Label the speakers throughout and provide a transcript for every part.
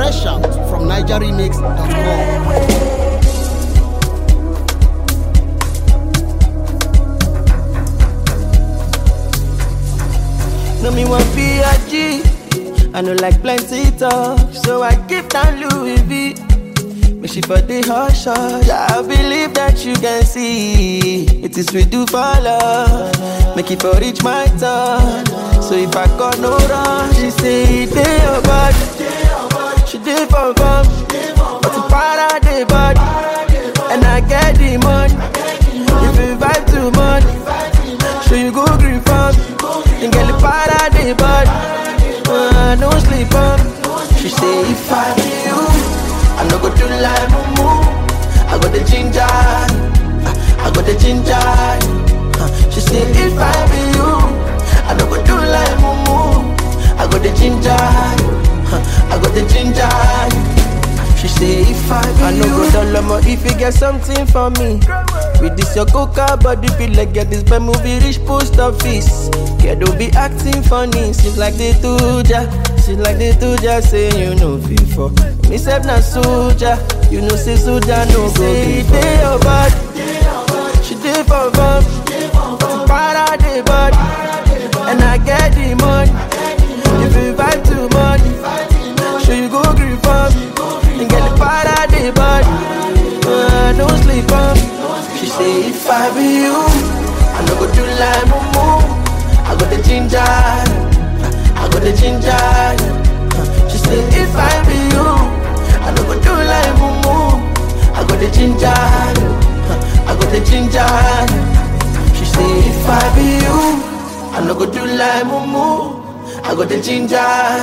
Speaker 1: Fresh out from NigerRemix.com.
Speaker 2: No me want be a G. I know like plenty talk, so I give down Louis V. Make she for the hush hush. I believe that you can see it is we do for love. Make it for reach my turn. So if I got no run, she say it dey your body. She did for fun, but the para dey body, and I get the money. If you vibe too much, so you go green farm, and get the para dey body. Uh, no sleep on. She say if I be you, I no go do like mumu. I got the ginger, I got the ginger. Uh, she say if I be you, I no go do like mumu. I got the ginger, uh, I got the ginger. She say if I be I no go dollar more if you get something for me. With this your coca body feel like get this bad movie reach post office. Yeah, don't be acting funny. Seems like they do ya. Seems like they do ya. Say you know before. Me self na soldier. You know say soldier no go be Day your body. She did for fun. Para the body. And I get the money. If you vibe too much. Sure you go green for me. And get the para the body. Uh, no sleep on me. She say if I be you, I no go do like mumu. I got the ginger, I got the ginger. She say if I be you, I no go do like mumu. I got the ginger, I got the ginger. She say if I be you, I no go do like mumu. I got the ginger,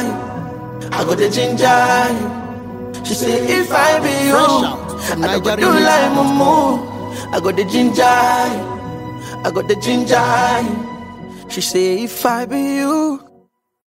Speaker 2: I got the ginger. She say if I be you,
Speaker 1: Fresh out from
Speaker 2: I no go do
Speaker 1: Nigeria
Speaker 2: like
Speaker 1: Mix.
Speaker 2: mumu. I got the ginger, I got the ginger. She say if I be you,